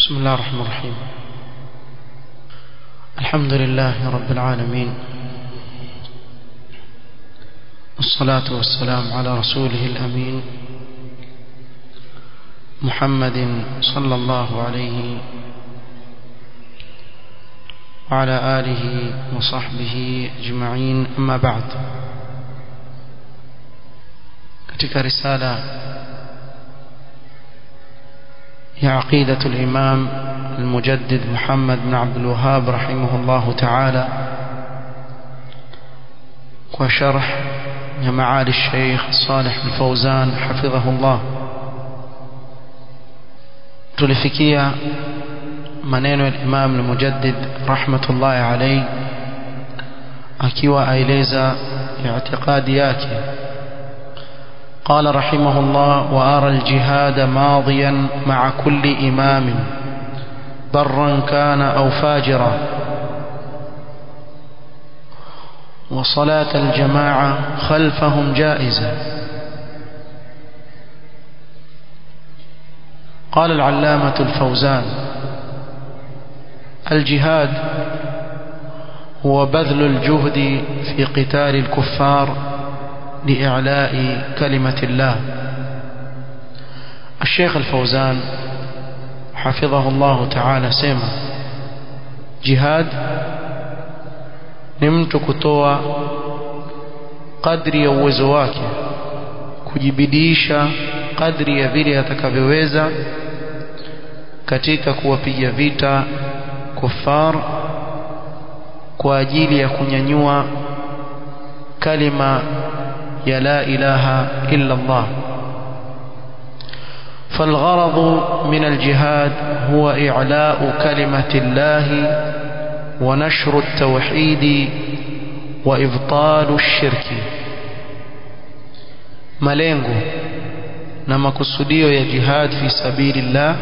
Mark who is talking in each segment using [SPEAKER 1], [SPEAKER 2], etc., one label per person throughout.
[SPEAKER 1] بسم الله الرحمن الرحيم الحمد لله رب العالمين والصلاة والسلام على رسوله الأمين محمد صلى الله عليه وعلى آله وصحبه أجمعين أما بعد katika risala يا عقيدة الإمام المجدد محمد بن عبد الوهاب رحمه الله تعالى وشرح يا معالي الشيخ صالح الفوزان حفظه الله tulifikia maneno ya Imam al-Mujaddid rahmatullahi alayhi akiwa aeleza i'tiqadi yake قال رحمه الله وأرى الجهاد ماضيا مع كل إمام برا كان أو فاجرا وصلاة الجماعة خلفهم جائزة قال العلامة الفوزان الجهاد هو بذل الجهد في قتال الكفار لإعلاء كلمة الله الشيخ الفوزان حفظه الله تعالى سيما جهاد نمت كتوى قدر يوزو wake kujibidisha kadri ya vile atakavyoweza katika kuwapiga vita kufar kwa ajili ya kunyanyua kalima ya la ilaha illa Allah فالغرض من الجهاد هو إعلاء كلمة الله ونشر التوحيد وإبطال الشرك malengo na makusudio ya jihad fi sabilillah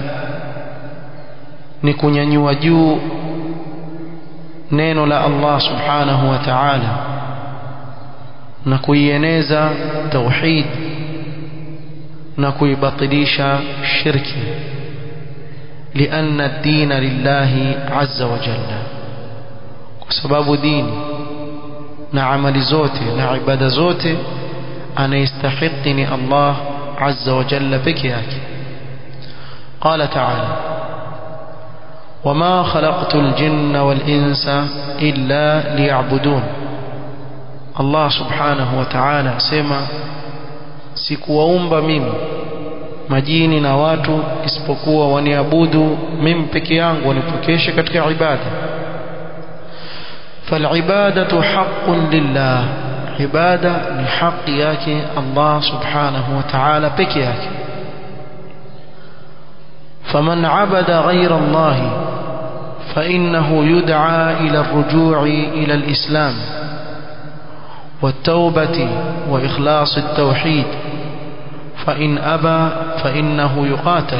[SPEAKER 1] ni kunyanyua juu neno la Allah subhanahu wa ta'ala na kuieneza tauhid na kuibatilisha shirki لأن الدين لله عز وجل وسبب ديني na amali zote na ibada zote anayestahiki ni Allah azza wa jalla peke yake قال تعالى وما خلقت الجن والإنس إلا ليعبدون Allah subhanahu wa ta'ala asema sikuwaumba mimi majini na watu isipokuwa waniabudu mimi peke yangu wanipokeshe katika ibada فالعبادة حق لله عبادة لحق yake Allah subhanahu wa ta'ala peke yake فمن عبد غير الله فإنه يدعى إلى الرجوع إلى الإسلام والتوبة وإخلاص التوحيد فإن أبى فإنه يقاتل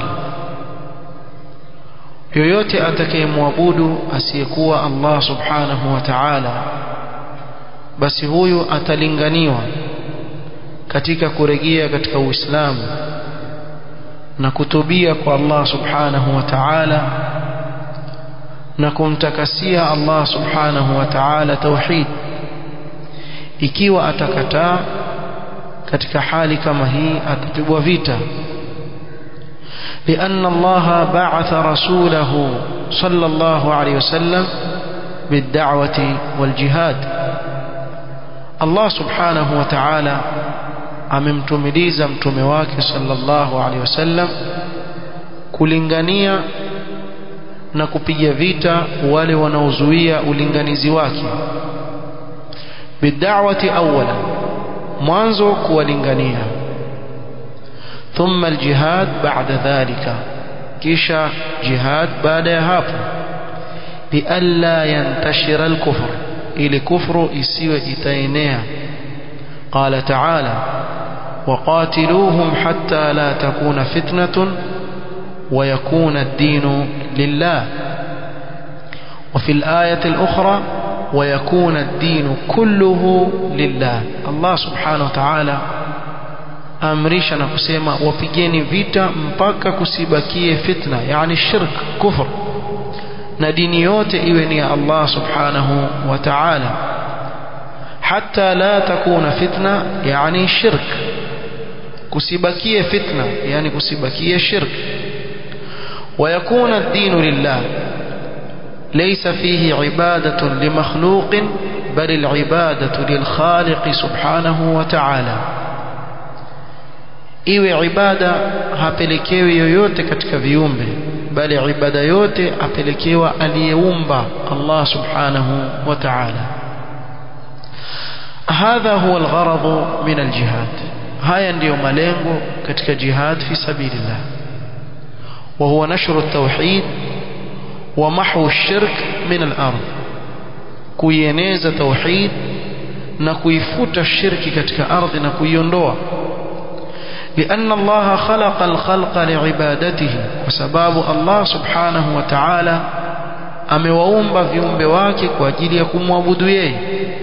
[SPEAKER 1] yoyote atakayemwabudu asiyekuwa Allah subhanahu wa ta'ala basi huyu atalinganiwa katika kurejea katika Uislamu na kutubia kwa Allah subhanahu wa ta'ala na kumtakasia Allah subhanahu wa ta'ala tauhid ikiwa atakataa katika hali kama hii atapigwa vita لأن الله بعث رسوله صلى الله عليه وسلم بالدعوة والجهاد الله سبحانه وتعالى amemtumiliza mtume wake sallallahu alaihi wasallam kulingania na kupiga vita wale wanaozuia ulinganizi wake bid'awati awwala mwanzo kuwalingania thumma aljihad ba'da dhalika kisha jihad baada ya hapo lialla yantashira alkufr ili kufru isiwe itaenea qala ta'ala وقاتلوهم حتى لا تكون فتنة ويكون الدين لله وفي الآية الأخرى ويكون الدين كله لله الله سبحانه وتعالى amrisha na kusema wapigeni vita mpaka kusibakie fitna yani shirk kufr na dini yote iwe ni ya Allah subhanahu wa ta'ala hatta la takuna fitna yani shirk kusibakie fitna yani kusibakie shirk ويكون الدين لله ليس فيه عبادة لمخلوق بل العبادة للخالق سبحانه وتعالى iwe ibada hapelekewi yoyote katika viumbe bali ibada yote apelekewa aliyeumba Allah subhanahu wa ta'ala hadha huwa algharad min aljihad haya ndiyo malengo katika jihad fi sabilillah wa huwa nashru at-tauhid wa mahwu ash-shirk min al-ard kuieneza tauhid na kuifuta shirki katika ardhi na kuiondoa لأن الله خلق الخلق لعبادته وسباب الله سبحانه وتعالى amewaumba viumbe wake kwa ajili ya kumwabudu yeye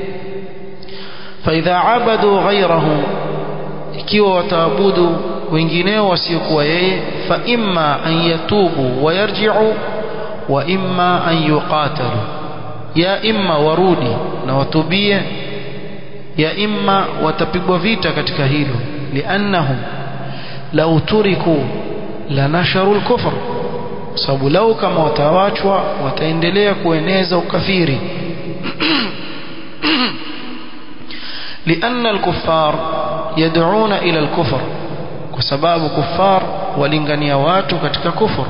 [SPEAKER 1] faidha abadu ghairahu ikiwa wataabudu wengineo wasiokuwa yeye fa imma an yatubu wa yarji'u wa imma an yuqatalu ya imma warudi na watubie ya imma watapigwa vita katika hilo liannahum lau turiku lanasharu lkufr sababu lau kama watawachwa wataendelea kueneza ukafiri لأن الكفار يدعون إلى الكفر وسباب كفار ولنغني واتو كتك كفر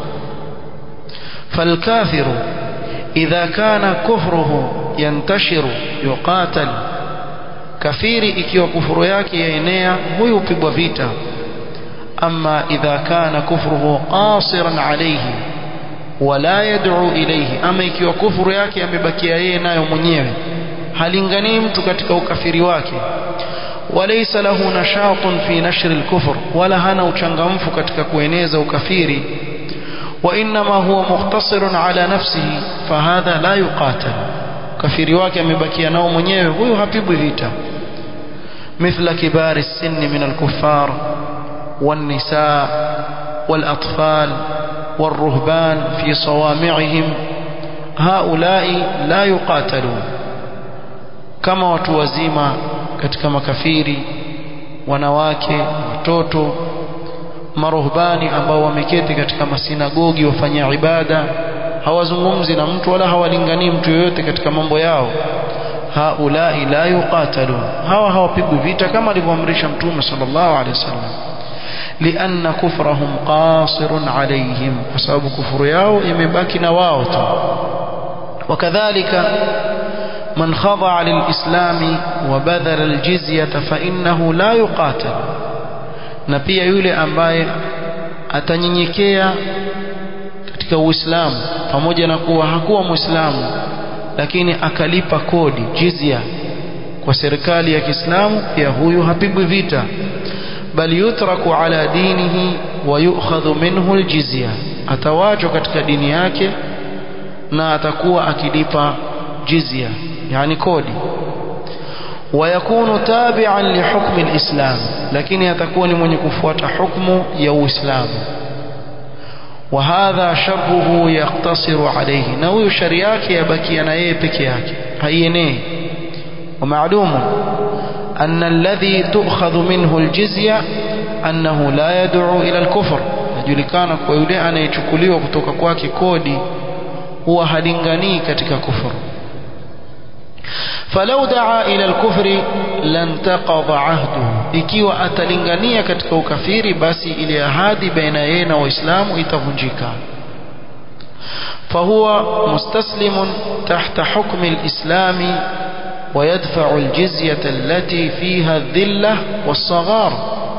[SPEAKER 1] فالكافر إذا كان كفره ينتشر يقاتل كفير إكيو كفر ياكي يينيا هو يبقى فيتا أما إذا كان كفره قاصرا عليه ولا يدعو إليه أما ikiwa kufuru yake amebakia yeye nayo mwenyewe halinganii mtu katika ukafiri wake walaysa lahu nashatun fi nashr al-kufr wala hana uchangamfu katika kueneza ukafiri wa inma huwa mukhtasirun ala nafsihi fahadha la yuqatal kafiri wake amebakia nao mwenyewe huyo hapigwi vita مثل كبار السن من الكفار والنساء والأطفال والرهبان في صوامعهم هؤلاء لا يقاتلون كما وتوزيما katika makafiri wanawake watoto maruhbani ambao wameketi katika masinagogi wafanya ibada hawazungumzi na mtu wala hawalinganii mtu yoyote katika mambo yao haulai la yuqatalun hawa hawapigwi vita kama alivyoamrisha mtume sallallahu alaihi wasallam لأن كفرهم قاصر عليهم وسبب كفر yao imebaki na wao tu وكذلك من خضع للإسلام وبذل الجزية فإنه لا يقاتل na pia yule ambaye atanyenyekea katika Uislamu pamoja na kuwa hakuwa Muislamu lakini akalipa kodi jizya kwa serikali ya Kiislamu pia huyu hapigwi vita bali yutraku ala dinihi wa yu'khadhu minhu aljizya atawachwa katika dini yake na atakuwa akilipa jizya yani kodi ويكون تابعا لحكم الإسلام لكن يتكون من يكفوت حكم يو إسلام وهذا شره يقتصر عليه نوي شرياك يبكي أنا يبكياك هينيه ومعلوم أن الذي تؤخذ منه الجزية أنه لا يدعو إلى الكفر najulikana kwa yule anayechukuliwa kutoka kwake kodi huwa halinganii katika kufuru falau daa ila alkufri lantaqadha ahduhu ikiwa atalingania katika ukafiri basi ile ahadi baina yeye na waislamu itavunjika فهو مستسلم تحت حكم الإسلام ويدفع الجزية التي فيها الذلة والصغار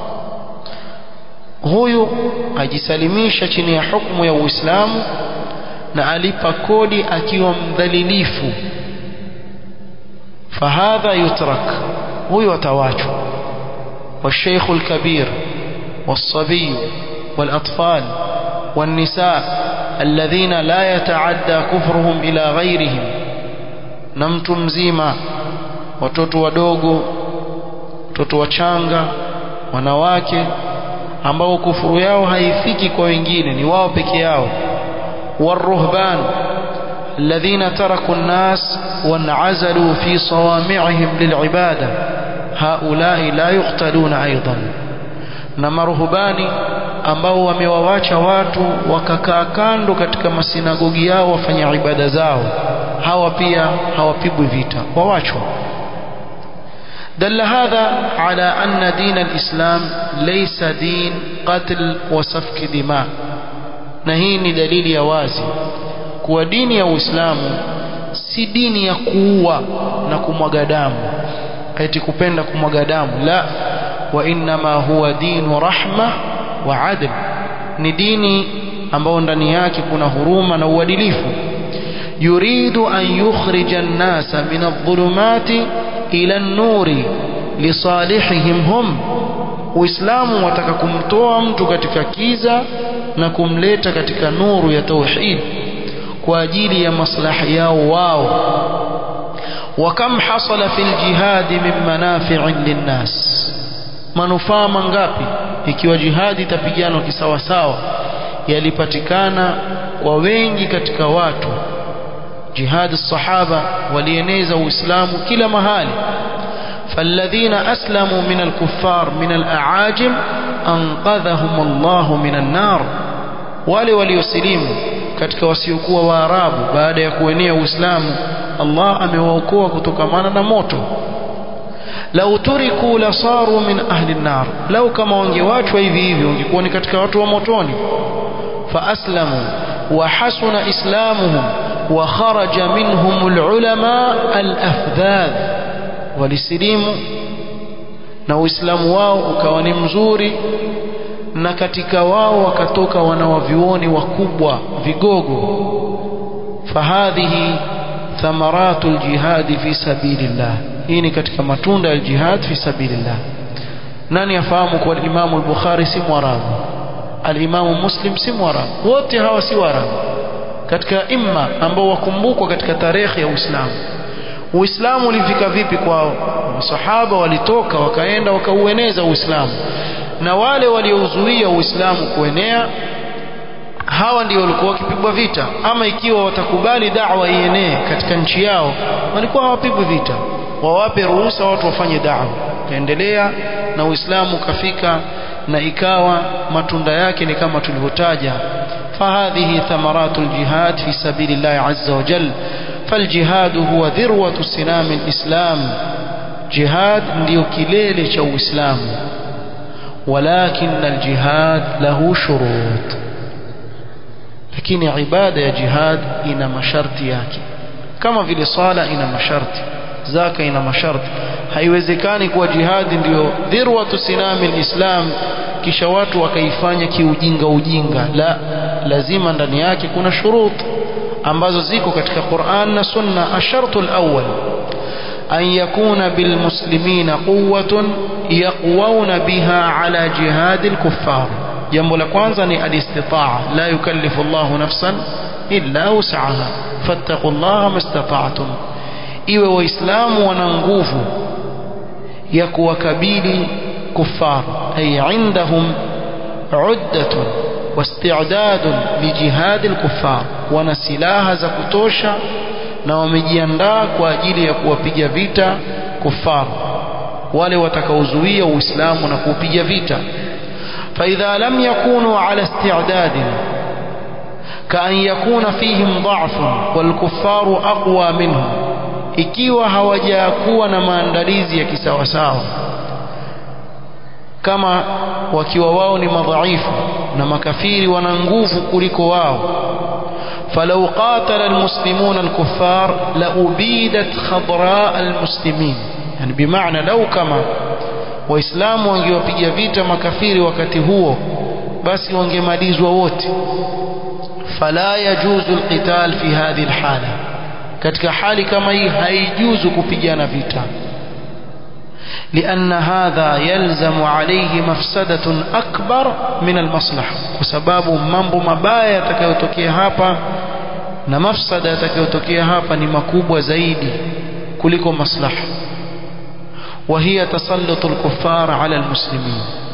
[SPEAKER 1] huyu ajisalimisha chini ya hukumu ya Uislamu na alipa kodi akiwa mdhalilifu fahadha yutrak huyu atawachwa والشيخ الكبير والصبي والأطفال والنساء الذين لا يتعدى كفرهم إلى غيرهم نمت مزيما watoto wadogo watoto wachanga wanawake ambao kufuru yao haifiki kwa wengine ni wao peke yao waruhban الذين تركوا الناس وانعزلوا في صوامعهم للعبادة هؤلاء لا يقتلون أيضا na maruhubani ambao wamewawacha watu wakakaa kando katika masinagogi yao wafanya ibada zao hawa pia hawapigwi vita wawachwa دل هذا على أن دين الإسلام ليس دين قتل وسفك دماء نهيني دليل يوازي kuwa dini ya Uislamu si dini ya kuua na kumwaga damu eti kupenda kumwaga damu la wa innama huwa dinu rahma wa adl ni dini ambayo ndani yake kuna huruma na uadilifu yuridu an yukhrija an-nasa min adh-dhulumati ila an-nuri lisalihihim hum Uislamu wataka kumtoa mtu katika kiza na kumleta katika nuru ya tauhid kwa ajili ya maslahi yao wao وكم حصل في الجهاد من منافع للناس manufaa mangapi ikiwa jihadi itapiganwa kisawasawa yalipatikana kwa wengi katika watu jihadi sahaba walieneza uislamu kila mahali فالذين أسلموا من الكفار من الأعاجم أنقذهم الله من النار wale waliosilimu katika wasiokuwa waarabu baada ya kuenea uislamu Allah amewaokoa kutokamana na moto lau turiku lasaru min ahli nar lau kama wangewachwa hivi hivi wangekuwa ni katika watu wa motoni faaslamu wa hasuna islamuhum wa kharaja minhum alulama alafdhadh walisilimu na uislamu wao ukawa ni mzuri na katika wao wakatoka wanawavyuoni wakubwa vigogo fahadhihi thamaratu ljihadi fi sabilillah hii ni katika matunda ya jihad fi sabilillah nani afahamu kwa imamu al-bukhari si mwarabu al-imamu muslim si mwarabu wote hawa si warabu katika imma ambao wakumbukwa katika tarehe ya uislamu uislamu ulifika vipi kwao masahaba walitoka wakaenda wakaueneza uislamu na wale waliouzuia uislamu kuenea hawa ndio walikuwa wakipigwa vita ama ikiwa watakubali da'wa ienee katika nchi yao walikuwa hawapigwi vita wawape ruhusa watu wafanye da'wa kaendelea na uislamu kafika na ikawa matunda yake ni kama tulivyotaja فهذه ثمرات الجهاد في سبيل الله عز وجل فالجهاد هو ذروة سنام الإسلام جهاد ndio kilele cha Uislamu ولكن الجهاد له شروط lakini ibada ya jihad ina masharti yake kama vile sala ina masharti zaka ina masharti haiwezekani kuwa jihadi ndio dhirwatu sinami alislam kisha watu wakaifanya kiujinga ujinga la lazima ndani yake kuna shurut ambazo ziko katika Qur'an na Sunna ashartu alawwal an yakuna bilmuslimina quwwatun yaqwuna biha ala jihad alkuffar jambo la kwanza ni alistitaa la yukallifu Allahu nafsan illa wus'aha fattaqullaha mastata'tum iwe waislamu wana nguvu ya kuwakabili kufar ay indahum uddatun واستعداد لجهاد الكفار wana silaha za kutosha na wamejiandaa kwa ajili ya kuwapiga vita kufar wale watakaozuia uislamu na kuupiga vita فإذا لم يكونوا على استعداد كأن يكون فيهم ضعف والكفار أقوى منهم ikiwa hawajakuwa na maandalizi ya kisawasawa kama wakiwa wao ni madhaifu na makafiri wana nguvu kuliko wao falau qatala almuslimuna alkuffar la ubidat khadra almuslimin yani bimaana lau kama waislamu wangewapiga vita makafiri wakati huo basi wangemalizwa wote fala yajuzu alqital fi hadhihi alhala katika hali kama hii haijuzu kupigana vita لأن هذا يلزم عليه مفسدة أكبر من المصلحة وسباب mambo mabaya yatakayotokea hapa na mafsada yatakayotokea hapa ni makubwa zaidi kuliko maslaha وهي تسلط الكفار على المسلمين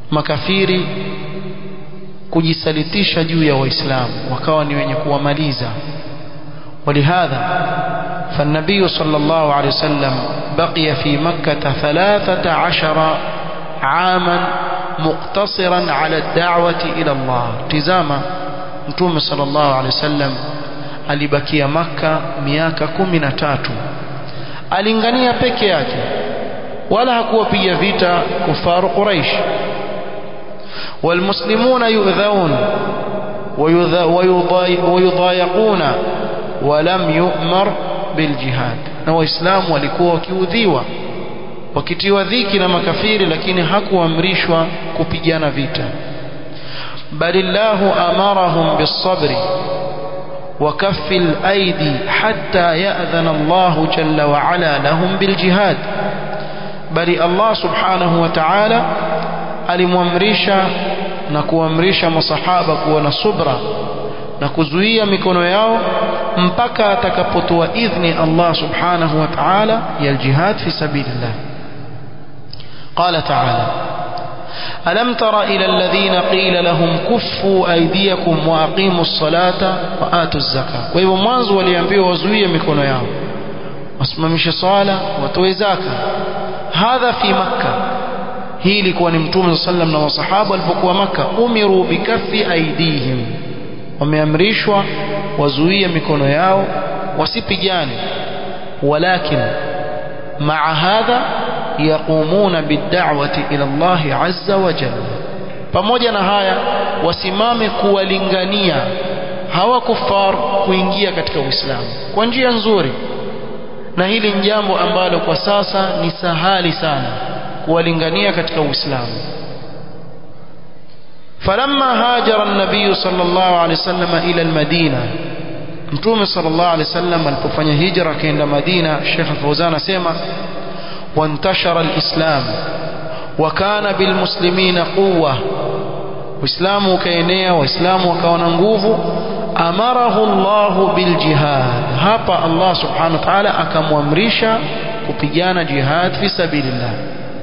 [SPEAKER 1] makafiri kujisalitisha juu ya waislamu wakawa ni wenye kuwamaliza ولهذا فالنبي صلى الله عليه وسلم بقي في مكة ثلاثة عشر عاما مقتصرا على الدعوة إلى الله تزاما نتوم صلى الله عليه وسلم alibakia maka miaka kumi na tatu alingania peke yake wala hakuwapiga vita kufaru quraish والمسلمون يؤذون ويضايقون ولم يؤمر بالجهاد na waislamu walikuwa wakiudhiwa wakitiwa dhiki na makafiri lakini hakuamrishwa kupigana vita balillahu amarahum bisabri وكف الأيدي حتى يأذن الله جل وعلا لهم بالجهاد بل الله سبحانه وتعالى alimwamrisha na kuamrisha masahaba kuwa na subra na kuzuia mikono yao mpaka atakapotoa idhni Allah subhanahu wa ta'ala ya aljihad fi sabilillah qala ta'ala ألم تر إلى الذين قيل لهم كفوا أيديكم وأقيموا الصلاة وآتوا الزكاة وإذا mwanzo waliambiwa wazuie mikono yao wasimamishe swala watoe zaka hadha fi makkah hii ilikuwa ni mtume sallam na masahaba walipokuwa maka umiru bikafi aidihim wameamrishwa wazuie mikono yao wasipigane walakin maa hadha yaqumuna bid'awati ila Allah azza wa jalla pamoja na haya wasimame kuwalingania hawa kufar kuingia katika Uislamu kwa njia nzuri na hili ni jambo ambalo kwa sasa ni sahali sana kuwalingania katika Uislamu فلما هاجر النبي صلى الله عليه وسلم إلى المدينة متوم صلى الله عليه وسلم alipofanya hijra kaenda Madina Sheikh Fauzan asema وانتشر الإسلام وكان بالمسلمين قوة Uislamu ukaenea waislamu wakawa na nguvu amarahu Allah biljihad hapa Allah subhanahu wa ta'ala akamwamrisha kupigana jihad fi sabilillah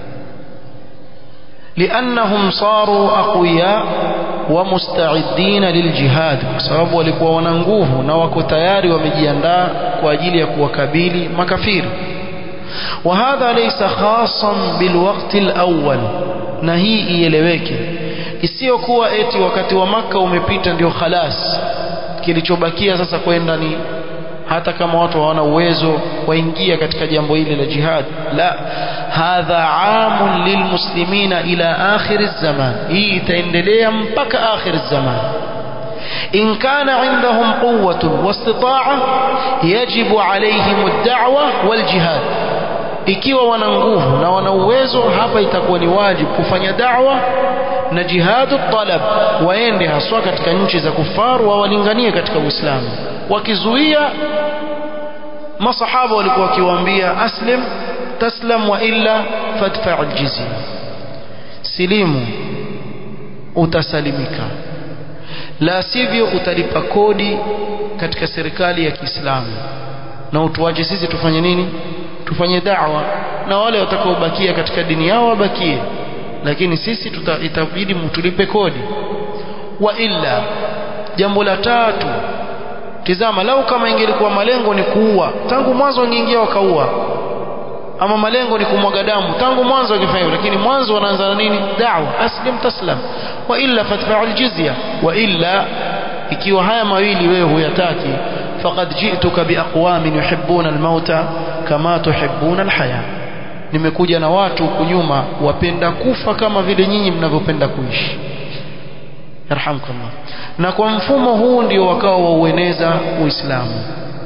[SPEAKER 1] لأنهم صاروا أقوياء ومستعدين للجهاد بسبب walikuwa wana nguvu na wako tayari wamejiandaa kwa ajili ya kuwakabili makafiri وهذا ليس خاصا بالوقت الأول na hii ieleweke isiyokuwa eti wakati wa maka umepita ndio khalas kilichobakia sasa kwenda ni hata kama watu hawana uwezo waingia katika jambo hili la jihad la hadha amun lilmuslimina ila akhir zaman hii itaendelea mpaka akhir zaman إن كان عندهم قوة واستطاعة يجب عليهم الدعوة والجهاد ikiwa wana nguvu na wana uwezo hapa itakuwa ni wajibu kufanya da'wa na jihadu talab waende haswa katika nchi za kufaru wawalinganie katika Uislamu wakizuia masahaba walikuwa wakiwaambia aslim taslam wa illa fadfa aljizya silimu utasalimika la sivyo utalipa kodi katika serikali ya Kiislamu na utuache sisi tufanye nini tufanye da'wa na wale watakaobakia katika dini yao wabakie lakini sisi tuta, itabidi mtulipe kodi wa illa jambo la tatu tizama lau kama ingelikuwa malengo ni kuua tangu mwanzo wangeingia wakaua ama malengo ni kumwaga damu tangu mwanzo wangefanya lakini mwanzo wanaanza na nini da'wa aslim taslam wa illa fatfa aljizya wa illa ikiwa haya mawili wewe huyataki faqad ji'tuka biaqwamin yuhibbuna almauta kama tuhibbuna alhaya nimekuja na watu huku nyuma wapenda kufa kama vile nyinyi mnavyopenda kuishi yarhamkallah na kwa mfumo huu ndio wakawa waueneza uislamu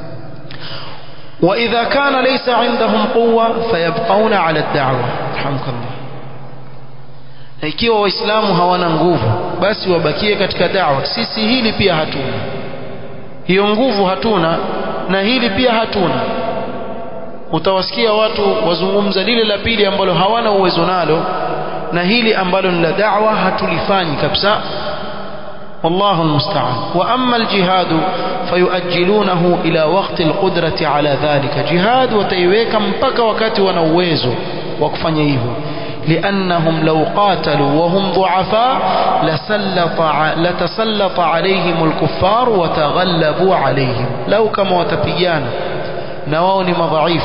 [SPEAKER 1] واذا كان ليس عندهم قوه فيبقون على الدعوه رحمك الله na ikiwa waislamu hawana nguvu basi wabakie katika da'wa sisi hili pia hatuna hiyo nguvu hatuna na hili pia hatuna utawasikia watu wazungumza lile la pili ambalo hawana uwezo nalo na hili ambalo ni la da'wa hatulifanyi kabisa والله المستعان وأما الجهاد فيؤجلونه إلى وقت القدرة على ذلك جهاد وتيويك مبكى وكات ونويزه وكفن يهو لأنهم لو قاتلوا وهم ضعفاء لسلط لتسلط عليهم الكفار وتغلبوا عليهم لو كما وتبيانا نواوني مضعيف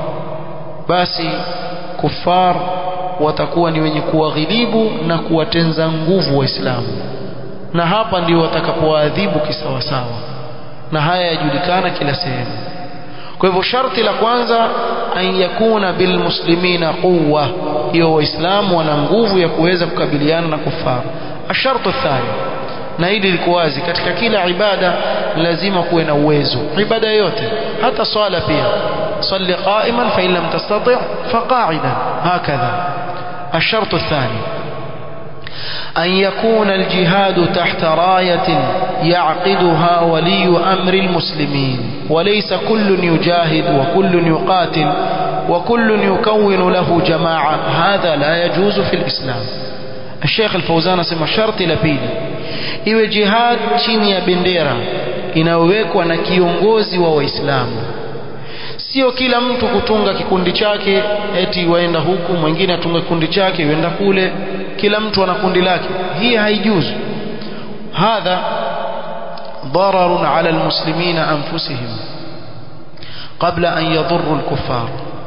[SPEAKER 1] basi kufar watakuwa ni wenye kuwaghilibu na kuwatenza nguvu waislamu na hapa ndio watakapowaadhibu kisawasawa na haya yajulikana kila sehemu kwa hivyo sharti la kwanza an yakuna bilmuslimina quwa hiyo waislamu wana nguvu ya kuweza kukabiliana na kufar ashartu thani na hili liko wazi katika kila ibada lazima kuwe na uwezo ibada yote hata swala pia صل قائما فإن لم تستطع فقاعدا هكذا الشرط الثاني أن يكون الجهاد تحت راية يعقدها ولي أمر المسلمين وليس كل يجاهد وكل يقاتل وكل يكون له جماعة هذا لا يجوز في الإسلام الشيخ الفوزان سمى شرط لبيلي iwe jihad chini ya bendera inayowekwa na kiongozi wa waislamu sio kila mtu kutunga kikundi chake eti waenda huku mwingine atunga kikundi chake yuenda kule kila mtu ana kundi lake hii haijuzu hadha ضرر على المسلمين أنفسهم قبل أن يضروا الكفار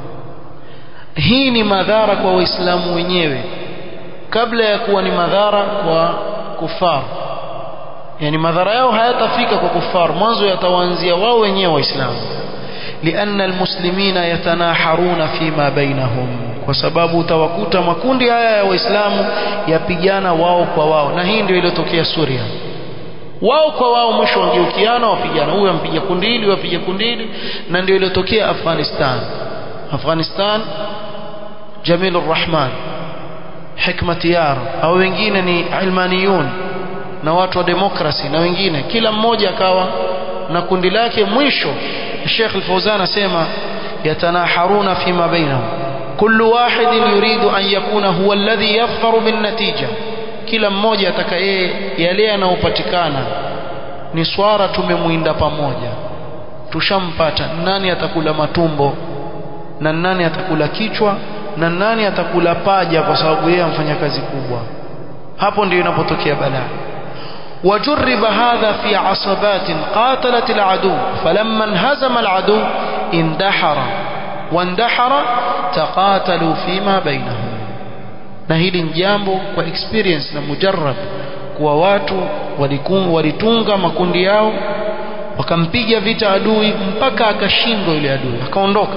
[SPEAKER 1] hii ni madhara kwa waislamu wenyewe kabla ya kuwa ni madhara kwa kufar yani madhara yao hayatafika kwa kufar mwanzo yatawaanzia wao wenyewe waislamu لأن المسلمين يتناحرون فيما بينهم kwa sababu utawakuta makundi haya ya waislamu yapigana wao kwa wao na hii ndio iliyotokea Suria wao kwa wao mwisho wangeukiana wapigana huyu ampiga kundi hili wapiga kundi hili na ndio iliyotokea Afghanistan Afghanistan Jamil Rahman Hikmat Yar au wengine ni ilmaniyun na watu wa demokrasi na wengine kila mmoja akawa na kundi lake mwisho الشيخ الفوزان اسمع يتناحرون فيما بينهم كل واحد يريد أن يكون هو الذي يظفر بالنتيجة kila mmoja ataka yeye yale yanayopatikana ni swara tumemwinda pamoja tushampata nani atakula matumbo na nani atakula kichwa na nani atakula paja kwa sababu yeye amfanya kazi kubwa hapo ndio inapotokea balaa وجرب هذا في عصبات قاتلت العدو فلما انهزم العدو اندحر واندحر تقاتلوا فيما بينهم na hili ni jambo kwa experience na mujarrab kuwa watu walitunga makundi yao wakampiga vita adui mpaka akashindwa yule adui akaondoka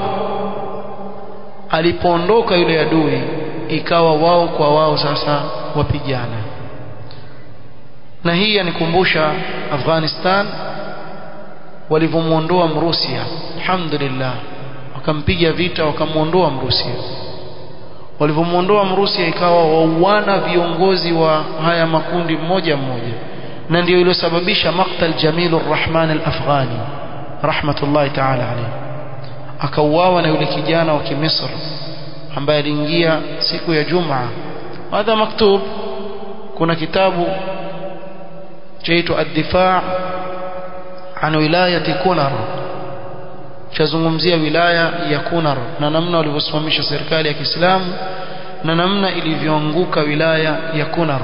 [SPEAKER 1] alipoondoka yule adui ikawa wao kwa wao sasa wapigana na hii yanikumbusha Afghanistan walivyomuondoa Mrusia alhamdulillah wakampiga vita wakamuondoa Mrusia walivyomuondoa Mrusia ikawa wauana viongozi wa haya makundi mmoja mmoja na ndio iliyosababisha maktal Jamil Rahman al-Afghani rahmatullahi ta'ala alayhi akauawa na yule kijana wa Kimisri ambaye aliingia siku ya Jumaa hadha maktub kuna kitabu chaitwa ad-difaa an wilayati Kunar chazungumzia wilaya ya Kunar na namna walivyosimamisha serikali ya Kiislamu na namna ilivyoanguka wilaya ya Kunar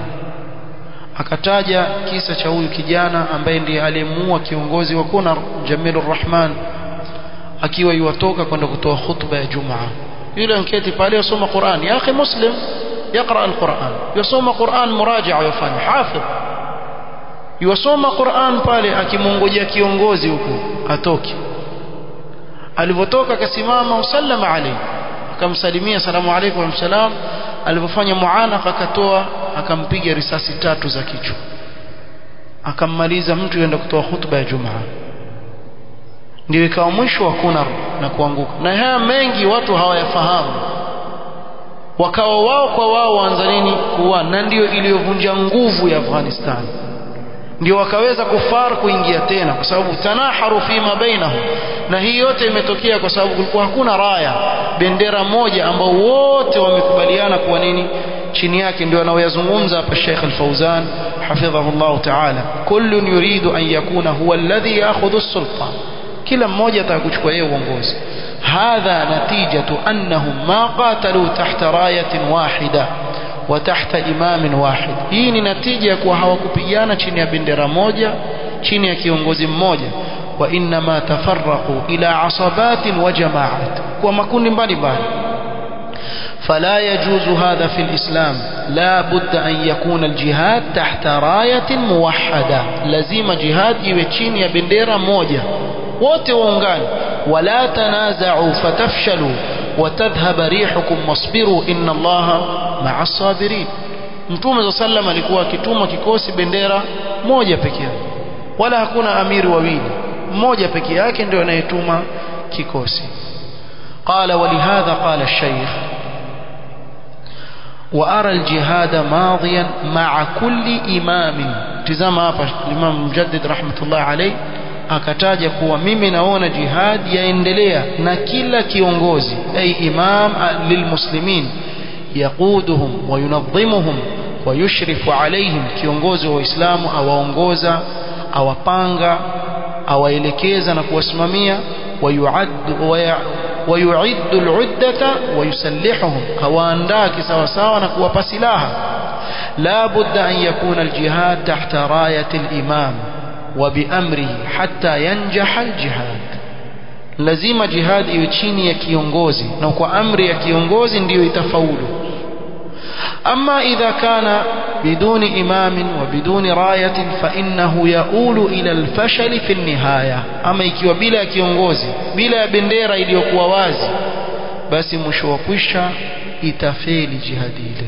[SPEAKER 1] akataja kisa cha huyu kijana ambaye ndiye aliyemuua kiongozi wa Kunar Jamilur Rahman akiwa yuwatoka kwenda kutoa khutba ya Jumaa yule anketi pale yasoma Qur'an ya akhi muslim يقرأ القرآن يصوم قرآن مراجعة يفanya حافظ yosoma Qur'an pale akimongojea kiongozi huko atoke alivotoka akasimama usallama alayhi akamsalimia salamu alaykum wa salam alipofanya muanaka akatoa akampiga risasi tatu za kichwa akammaliza mtu yenda kutoa hutuba ya Jumaa ndio ikawa mwisho wa kunar na kuanguka na haya mengi watu hawayafahamu wakawa wao kwa wao waanza nini kuwa na ndio iliyovunja nguvu ya Afghanistan ndio wakaweza kufar kuingia tena kwa sababu tanaharu fima bainahum na hii yote imetokea kwa sababu kulikuwa hakuna raya bendera moja ambao wote wamekubaliana kuwa nini chini yake ndio anaoyazungumza hapa Sheikh Al-Fauzan hafidhahullah ta'ala kullun yuridu an yakuna huwa alladhi ya'khudhu as-sulta kila mmoja ataka kuchukua yeye uongozi هذا نتيجة أنهم ما قاتلوا تحت راية واحدة وتحت إمام واحد hii ni natija ya kuwa hawakupigana chini ya bendera moja chini ya kiongozi mmoja وإنما تفرقوا إلى عصبات وجماعات ومكون mbalimbali فلا يجوز هذا في الإسلام لا بد أن يكون الجهاد تحت راية موحدة لازم جهاد يوچين يا بنديرة موجة wote waungane wala tanaza'u fatafshalu watadhhab rihukum wasbiru inna allaha ma'a sabirin mtume sallam alikuwa akituma kikosi bendera moja pekee wala hakuna amiri wawili mmoja pekee yake ndio anayetuma kikosi قال ولهذا قال الشيخ وأرى الجهاد ماضيا مع كل إمام تزام hapa الإمام مجدد رحمة الله عليه akataja kuwa mimi naona jihad yaendelea na kila kiongozi ay imam lilmuslimin yaquduhum wa yunadhimuhum wa yushrifu alaihim kiongozi wa waislamu awaongoza awapanga awaelekeza na kuwasimamia ويعد العدة ويسلحهم أواندا كسوساوا نكوapa silaha لا بد أن يكون الجهاد تحت راية الإمام وبأمره حتى ينجح الجهاد lazima jihad iwe chini ya kiongozi na kwa amri ya kiongozi ndiyo itafaulu ama idha kana biduni imamin wa biduni rayatin fa innahu yaulu ila alfashali fi nihaya ama ikiwa bila ya kiongozi bila ya bendera iliyokuwa wazi basi mwisho wa kwisha itafeli jihadi ile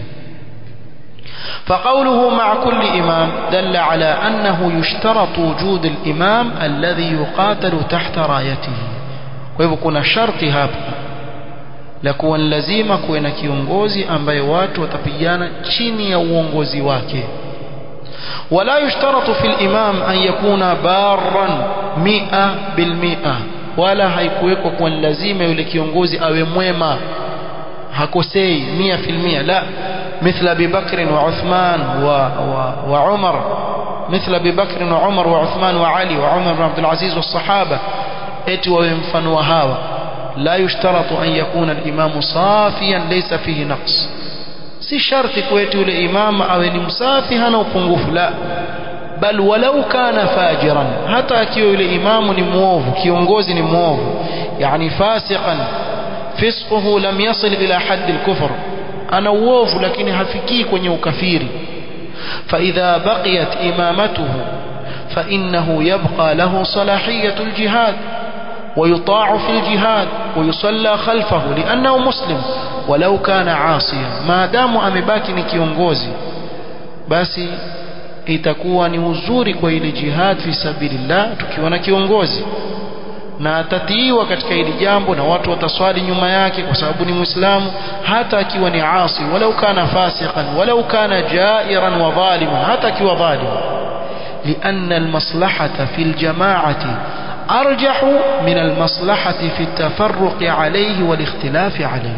[SPEAKER 1] فقوله مع كل إمام دل على أنه يشترط وجود الإمام الذي يقاتل تحت رايته وهو كنا شرط hapa la kuwa ni lazima kuwe na kiongozi ambaye watu watapigana chini ya uongozi wake wala yushtaratu fi al-imam an yakuna barran mia bilmia wala haikuwekwa kuwa ni lazima yule kiongozi awe mwema hakosei mia filmia la مثل أبي بكر وعثمان و... و... وعمر مثل أبي بكر وعمر وعثمان وعلي وعمر بن عبد العزيز والصحابة اتي وينفن وهاوى لا يشترط أن يكون الإمام صافيا ليس فيه نقص si sharti kwetu yule imam awe ni msafi hana upungufu la bal walau kana fajiran hata akiwa yule imamu ni muovu kiongozi ni muovu yani fasiqan fisquhu lam yasil ila haddi al-kufr ana uovu lakini hafikii kwenye ukafiri فإذا بقيت إمامته فإنه يبقى له صلاحية الجهاد ويطاع في الجهاد ويصلى خلفه لأنه مسلم ولو كان عاصيا ما دام amebaki ni kiongozi basi itakuwa ni uzuri kwa ile jihad fi sabilillah tukiwa na kiongozi na atatiiwa katika hili jambo na watu wataswali nyuma yake kwa sababu ni muislamu hata akiwa ni asi walau kana fasiqan walau kana jairan wa zaliman hata akiwa dhalim لأن المصلحة في الجماعة أرجح من المصلحة في التفرق عليه والاختلاف عليه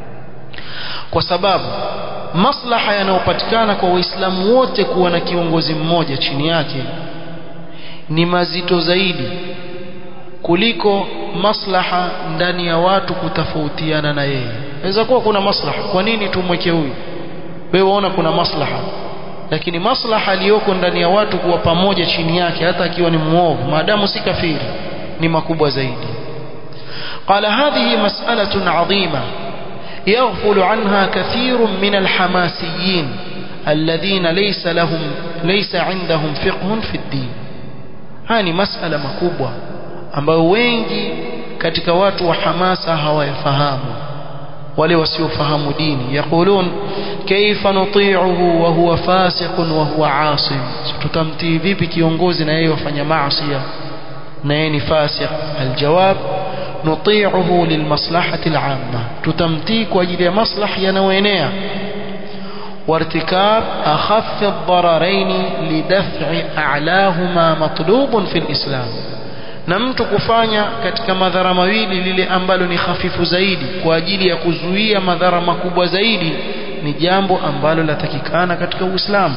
[SPEAKER 1] وسباب maslaha yanayopatikana kwa waislamu wote kuwa na kiongozi mmoja chini yake ni mazito zaidi kuliko maslaha ndani ya watu kutofautiana na yeye inaweza kuwa kuna maslaha kwa nini tumweke huyu wewe waona kuna maslaha lakini maslaha aliyoko ndani ya watu kuwa pamoja chini yake hata akiwa ni muovu maadamu si kafiri ni makubwa zaidi قال هذه مسألة عظيمة يغفل عنها كثير من الحماسيين الذين ليس لهم ليس عندهم فقه في الدين هذه مسألة مكبوة ambayo wengi katika watu wa hamasa hawayafahamu wale wasiofahamu dini yaqulun kaifa nuti'uhu wa huwa fasiqun wa huwa asim tutamtii vipi kiongozi na yeye wafanya maasi na yeye ni fasiq aljawab nuti'uhu lilmaslahati al'amma tutamtii kwa ajili ya maslahi yanayoenea وارتكاب أخف الضررين لدفع أعلاهما مطلوب في الإسلام na mtu kufanya katika madhara mawili lile ambalo ni hafifu zaidi kwa ajili ya kuzuia madhara makubwa zaidi ni jambo ambalo latakikana katika Uislamu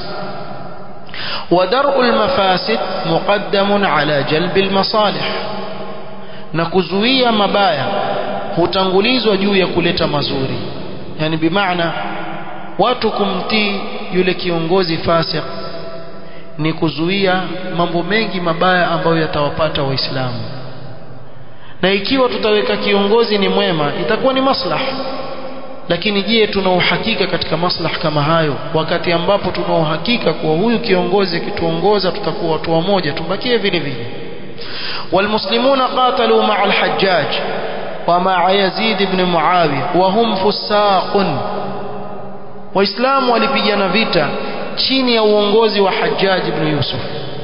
[SPEAKER 1] ودرء المفاسد مقدم على جلب المصالح na kuzuia mabaya hutangulizwa juu ya kuleta mazuri yani bimaana watu kumtii yule kiongozi fasik ni kuzuia mambo mengi mabaya ambayo yatawapata waislamu na ikiwa tutaweka kiongozi ni mwema itakuwa ni maslaha lakini je tuna uhakika katika maslaha kama hayo wakati ambapo tuna uhakika kuwa huyu kiongozi akituongoza tutakuwa watu wamoja tubakie vile vile والمسلمون قاتلوا مع الحجاج ومع يزيد بن معاوية وهم فساق waislamu walipigana vita chini ya uongozi wa Hajjaj ibn Yusuf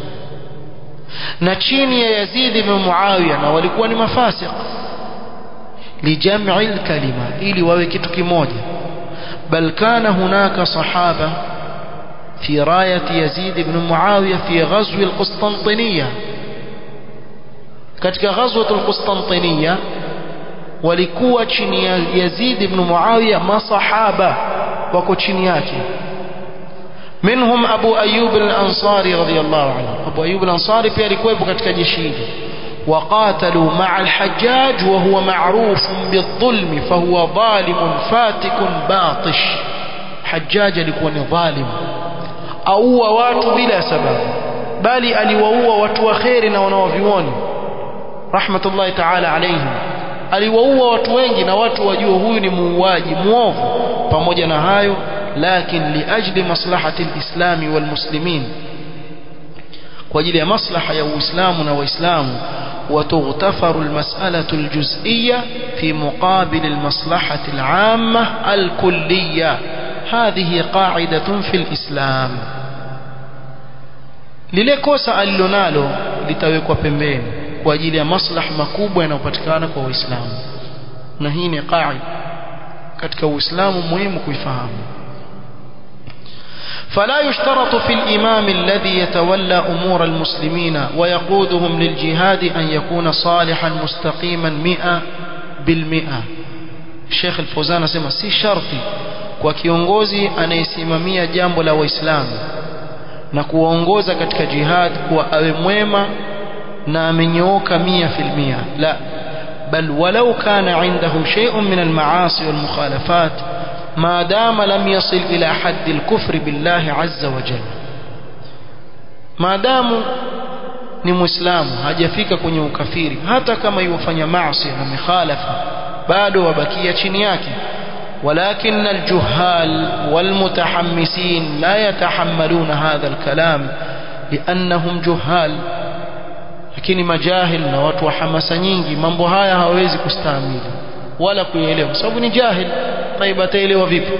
[SPEAKER 1] na chini ya Yazid ibn Muawiya na walikuwa ni mafasiq lijam'i al-kalima ili wawe kitu kimoja bal kana hunaka sahaba fi rayati Yazid ibn Muawiya fi ghazw al-Qustantiniya katika ghazwat al-Qustantiniya walikuwa chini ya Yazid ibn Muawiya masahaba wako chini yake منهم أبو أيوب الأنصاري رضي الله عنه أبو أيوب الأنصاري pia alikuwepo katika jeshi hili وقاتلوا مع الحجاج وهو معروف بالظلم فهو ظالم فاتك باطش حجاج alikuwa ni dhalim aua watu bila sababu bali aliwaua watu waheri na wanaovioni rahmatullahi ta'ala alayhim aliwaua watu wengi na watu wajue huyu ni muuaji muovu pamoja na hayo لكن لأجل مصلحة الإسلام والمسلمين وجل مصلحة يا إسلامنا وإسلام وتغتفر المسألة الجزئية في مقابل المصلحة العامة الكلية هذه قاعدة في الإسلام lile kosa alilonalo litawekwa pembeni kwa ajili ya maslaha makubwa yanayopatikana kwa waislamu na hii ni qaida katika uislamu muhimu kuifahamu فلا يشترط في الإمام الذي يتولى أمور المسلمين ويقودهم للجهاد أن يكون صالحا مستقيما مئة بالمئة الشيخ الفوزان سمع سي شرطي kwa kiongozi anayesimamia jambo la waislamu na kuwaongoza katika jihad kuwa awe mwema na amenyooka mia filmia la bal walau kana indahu shay'un min almaasi walmukhalafat ما دام لم يصل إلى حد الكفر بالله عز وجل ما دام ni muislamu hajafika kwenye ukafiri hata kama yufanya maasi na mikhalafa bado wabakia chini yake ولكن الجهال والمتحمسين لا يتحملون هذا الكلام لأنهم جهال lakini majahil na watu wa hamasa nyingi mambo haya hawawezi kustahimili wala kuielewa sababu ni jahil طيب ataelewa vipi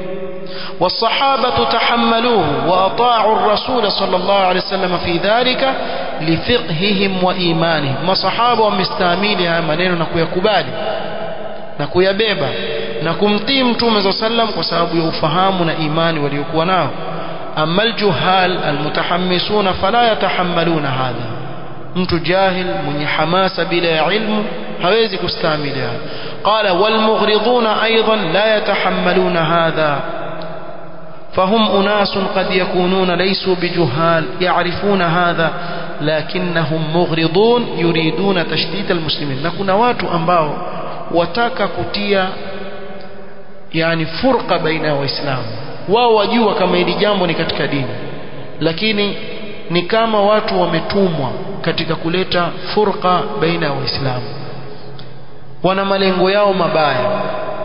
[SPEAKER 1] والصحابة تحملوه وأطاعوا الرسول صلى الله عليه وسلم في ذلك لفقههم وإيمانهم ما صحابة ومستاميلها منين نكويكبالي نكويبيبا نكمتي متوم صلى الله عليه وسلم وسبب يفهمون إيماني وليكوا ناه أما الجهال المتحمسون فلا يتحملون هذا mtu jahil mwenye hamasa bila ya ilmu hawezi kustahimili haya qala walmughriduna aidan la yatahammaluna hadha فهم أناس قد يكونون ليسوا بجهال يعرفون هذا لكنهم مغرضون يريدون تشتيت المسلمين نكون watu ambao wataka kutia yani furqa baina waislamu wao wajua kama hili jambo ni katika dini lakini ni kama watu wametumwa katika kuleta furqa baina ya waislamu wana malengo yao mabaya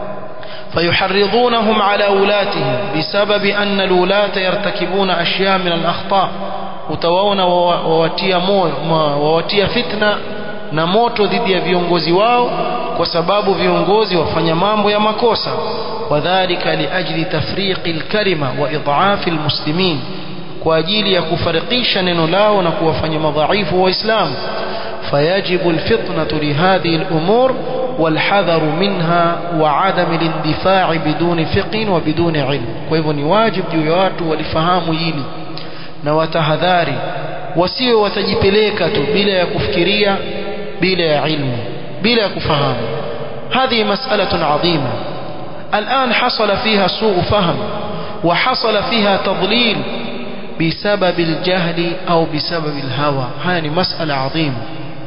[SPEAKER 1] فيحرضونهم على أولاتهم بسبب أن الولاة يرتكبون أشياء من الأخطاء utawaona wawatia moyo wawatia fitna na moto dhidi ya viongozi wao kwa sababu viongozi wafanya mambo ya makosa wadhālika liajli tafriqi alkalima wa idhaafi almuslimin kwa ajili ya kufarikisha neno lao na kuwafanya madhaifu waislamu fayajibu alfitnatu lihadhihi alumur والحذر منها وعدم الاندفاع بدون فقه وبدون علم kwa hivyo ni wajibu juu ya watu walifahamu hili na watahadhari wasiwe watajipeleka tu bila ya kufikiria bila ya ilmu bila ya kufahamu هذه مسألة عظيمة الآن حصل فيها سوء فهم وحصل فيها تضليل بسبب الجهل أو بسبب الهوى هذه مسألة عظيمة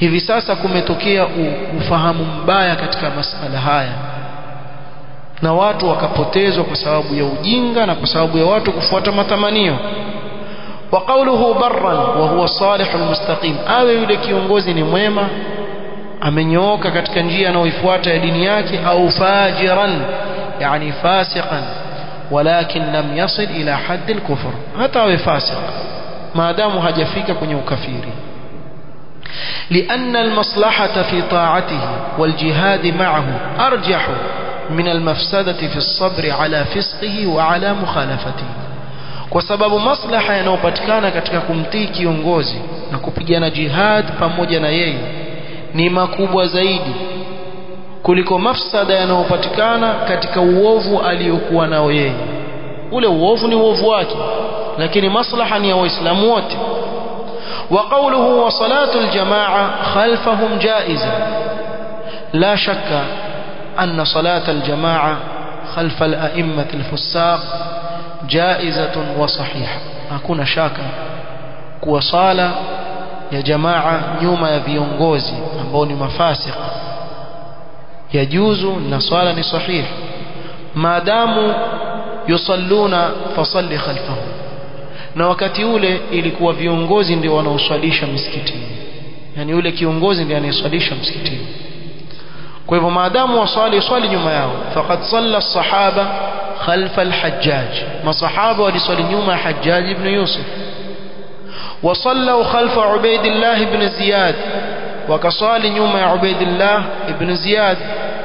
[SPEAKER 1] hivi sasa kumetokea ufahamu mbaya katika masala haya na watu wakapotezwa kwa sababu ya ujinga na kwa sababu ya watu kufuata matamanio wa qawluhu barran wa huwa salihul mustaqim awe yule kiongozi ni mwema amenyooka katika njia anayoifuata ya dini yake au fajiran yani fasiqan walakin lam yasil ila hadd al-kufr hata awe fasiq maadamu hajafika kwenye ukafiri لأن المصلحة في طاعته والجهاد معه أرجح من المفسدة في الصبر على فسقه وعلى مخالفته kwa sababu maslaha yanayopatikana katika kumtii kiongozi na kupigana jihad pamoja na yeye ni makubwa zaidi kuliko mafsada yanayopatikana katika uovu aliyokuwa nao yeye ule uovu ni uovu wake lakini maslaha ni ya waislamu wote وقوله وصلاة الجماعة خلفهم جائزة لا شك أن صلاة الجماعة خلف الأئمة الفساق جائزة وصحيحة hakuna shaka kuwa sala ya jamaa nyuma ya viongozi ambao ni mafasik yajuzu na swala ni sahih maadamu yusalluna fasalli khalfahum na wakati ule ilikuwa viongozi ndio wanaoswalisha msikitini yani yule kiongozi ndiye anayeswalisha msikitini kwa hivyo maadamu waswali swali nyuma yao faqad salla as-sahaba khalfa al-hajjaj masahaba waliswali nyuma ya hajjaj ibn yusuf وصلوا خلف عبيد الله بن زياد وكصالي نيوم يا عبيد الله بن زياد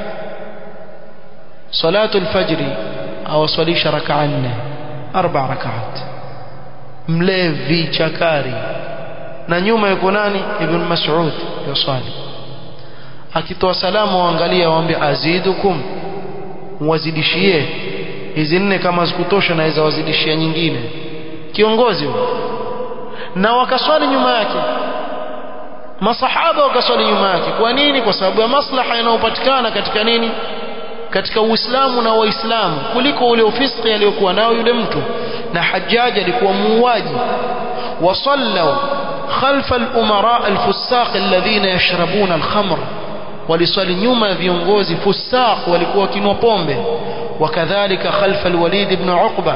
[SPEAKER 1] صلاة الفجر أو صليش ركعة أربع ركعات mlevi chakari na nyuma yuko nani ibn mas'ud yusali akitoa salamu waangalia waambie azidukum wazidishie hizi nne kama zikutosha naweza wazidishia nyingine kiongozi huyo na wakaswali nyuma yake masahaba wakaswali nyuma yake kwa nini kwa sababu ya maslaha yanayopatikana katika nini katika uislamu na waislamu kuliko ule ufiski aliyokuwa nao yule mtu na hajjaj alikuwa muuaji wasallu khalfa al-umara al-fusaq alladhina yashrabuna al-khamr waliswali nyuma ya viongozi fusaq walikuwa wakinwa pombe wakadhalika khalfa al-walid ibn uqba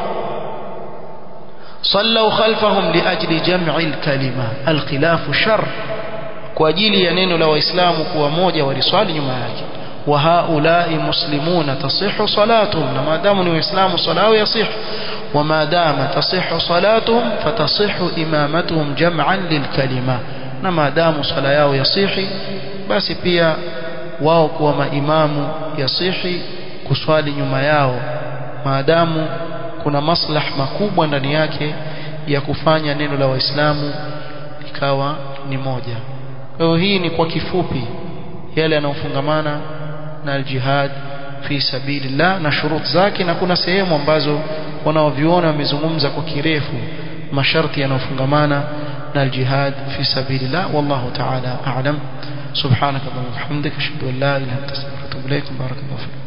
[SPEAKER 1] صلوا خلفهم لأجل جمع الكلمة الخلاف شر kwa ajili ya neno la waislamu kuwa moja waliswali nyuma yake وهؤلاء مسلمون تصح صلاتهم ما دام الإسلام صلاة يصح وما دام تصح صلاتهم فتصح إمامتهم جمعا للكلمة ما دام صلاة يصح بس pia wao kuwa maimamu yasihi kuswali nyuma yao maadamu kuna maslah makubwa ndani yake ya kufanya neno la waislamu ikawa ni moja kwa hiyo hii ni kwa kifupi yale yanayofungamana na aljihad fi sabilillah na shurut zake na kuna sehemu ambazo wanaoviona wamezungumza kwa kirefu masharti yanayofungamana na aljihad fi sabilillah wallahu ta'ala a'lam subhanaka wa bihamdika ashhadu an la ilaha illa anta astaghfiruka wa atubu ilaik barakallahu